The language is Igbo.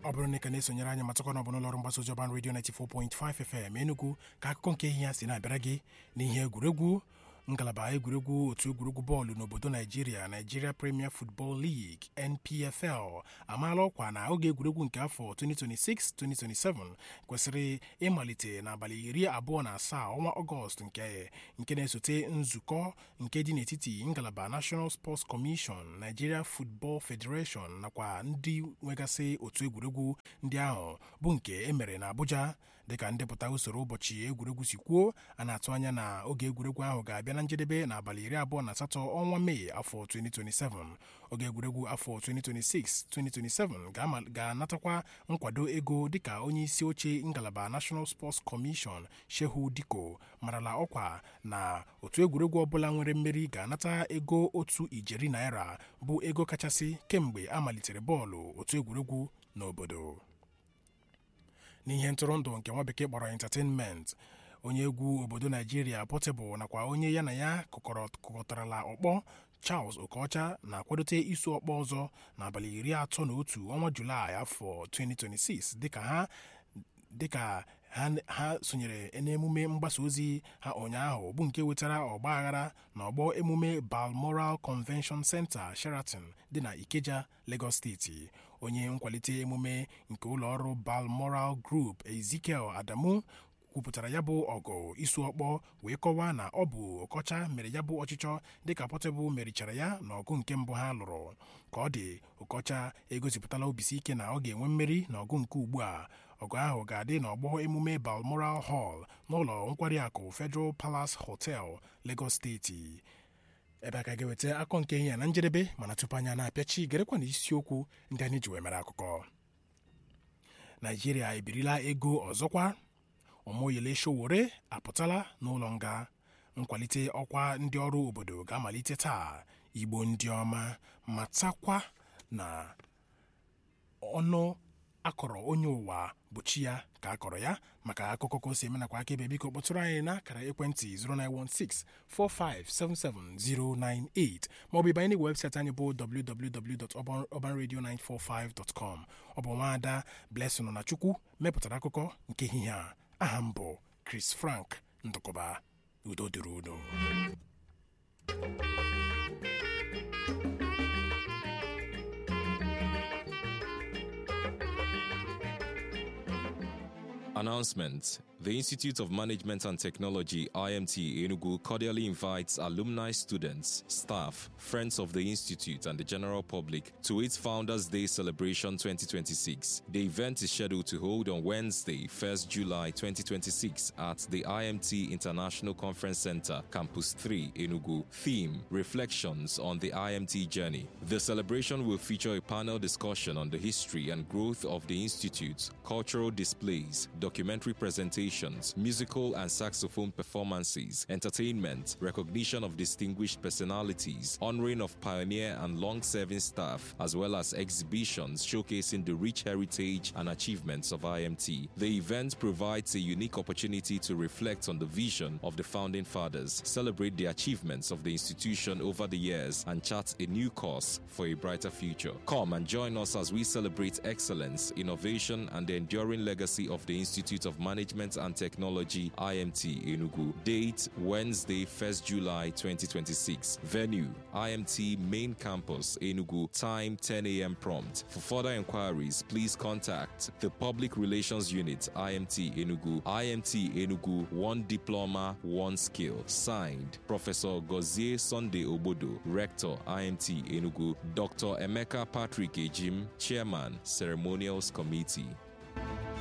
ọ bụrụ na ị ka na-esonyere anyị matakwa na ọ bụ n'ụlọ ọrụ mgbasa ozi ọban redio 94.5 FM Enugu ka akụkọ nke ihe ya si na-abịara gị n'ihe egwuregwu ngalaba egwuregwu otu egwuregwu bọọlụ n'obodo naijiria Nigeria Premier Football League NPFL amaala ọkwa na oge egwuregwu nke afọ 2026-2027 kwesịrị ịmalite n'abalị iri abụọ na asaa ọnwa ọgọst nke nke na-esote nzukọ nke dị n'etiti ngalaba National Sports Commission Nigeria Football Federation nakwa ndị nwegasị otu egwuregwu ndị ahụ bụ nke emere na Abuja dịka ndepụta usoro ụbọchị egwuregwu si kwuo a na-atụ anya na oge egwuregwu ahụ ga-abịa na njedebe n'abalị iri abụọ na asatọ ọnwa mee afọ 2027 oge egwuregwu afọ 2026-2027 ga-anatakwa nkwado ego dịka onye isi oche ngalaba National Sports Commission Shehu Diko marala ọkwa na otu egwuregwu ọbụla nwere mmeri ga-anata ego otu ijeri naira bụ ego kachasị kemgbe a malitere bọọlụ otu egwuregwu n'obodo n'ihe ntụrụndụ nke nwa bekee kpọrọ entertainment onye egwu obodo naijiria Portable nakwa onye ya na ya kụkọtarala ọkpọ Charles Okocha na-akwadote isu ọkpọ ọzọ n'abalị iri atọ na otu ọnwa Julaị afọ 2026 dịka ha dịka ha sonyere n'emume mgbasa ozi ha ụnyaahụ bụ nke wetara ọgba aghara na ọgbọ emume Balmoral Convention Center Sheraton dị na Ikeja Lagos steeti onye nkwalite emume nke ụlọọrụ Balmoral Group Ezekiel Adamu kwupụtara ya bụ ọgụ isu ọkpọ wee kọwaa na ọ bụ Okocha mere ya bụ ọchịchọ dịka Portable merichara ya n'ọgụ nke mbụ ha lụrụ ka ọ dị Okocha egosipụtala obisi ike na ọ ga-enwe mmeri n'ọgụ nke ugbu a ọgụ ahụ ga-adị n'ọgbọ emume Balmoral Hall n'ụlọ nkwari akụ Federal Palace Hotel Lagos steeti ebe a ka ga-eweta akọ nke ihe ya na njedebe mana tupu anya na-apịachi gerekwa na isiokwu ndị anyị ji wee mere akụkọ Naijiria ebirila ego ọzọkwa Omoyele Sowore apụtala n'ụlọ nga nkwalite ọkwa ndị ọrụ obodo ga-amalite taa Igbo ndị ọma matakwa na ọnụ akọrọ onye ụwa bụ chi ya ka akọrọ ya maka akụkọ ka o si eme nakwa akaebe biko kpọtụrụ anyị n'akara ekwentị 09164577098 maọbụ ịbanye n'igwe webụsaịtị anyị bụ www.urbanradio945.com ọ bụ nwaada Blessing na Chukwu mepụtara akụkọ nke ehihie a aha m bụ Chris Frank Ndụkọba udo dịrị udo Announcement The Institute of Management and Technology, IMT Enugu, cordially invites alumni, students, staff, friends of the Institute, and the general public to its Founders Day celebration 2026. The event is scheduled to hold on Wednesday, 1st July 2026, at the IMT International Conference Center, Campus 3, Enugu. Theme Reflections on the IMT Journey. The celebration will feature a panel discussion on the history and growth of the Institute, cultural displays, documentary presentations musical and saxophone performances, entertainment, recognition of distinguished personalities, honoring of pioneer and long serving staff, as well as exhibitions showcasing the rich heritage and achievements of IMT. The event provides a unique opportunity to reflect on the vision of the founding fathers, celebrate the achievements of the institution over the years, and chart a new course for a brighter future. Come and join us as we celebrate excellence, innovation, and the enduring legacy of the Institute of Management and Technology IMT Enugu. Date Wednesday, 1st July 2026. Venue IMT Main Campus Enugu. Time 10 a.m. prompt. For further inquiries, please contact the Public Relations Unit IMT Enugu. IMT Enugu, one diploma, one skill. Signed, Professor Gozie Sunday Obodo, Rector IMT Enugu. Dr. Emeka Patrick Ejim, Chairman, Ceremonials Committee.